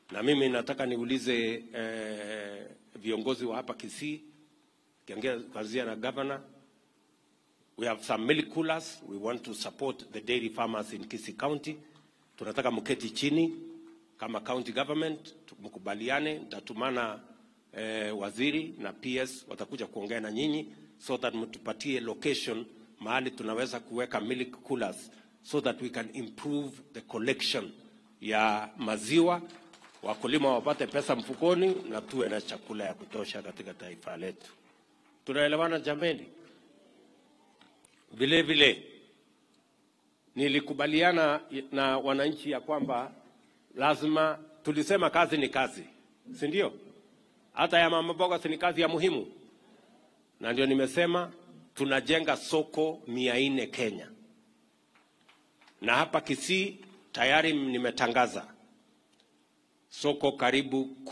na mimi nataka niulize eh, viongozi wa hapa Kisii kianzia na governor We have some milk coolers. We want to support the dairy farmers in Kisii County. Tunataka mketi chini kama county government mkubaliane, nitatumana eh, waziri na PS watakuja kuongea na nyinyi so that mtupatie location mahali tunaweza kuweka milk coolers so that we can improve the collection ya maziwa, wakulima wapate pesa mfukoni na tuwe na chakula ya kutosha katika taifa letu. Tunaelewana jameni? Vile vile nilikubaliana na wananchi ya kwamba lazima, tulisema kazi ni kazi, si ndio? Hata ya mama mboga si ni kazi ya muhimu, na ndio nimesema tunajenga soko mia nne Kenya, na hapa Kisii tayari nimetangaza soko karibu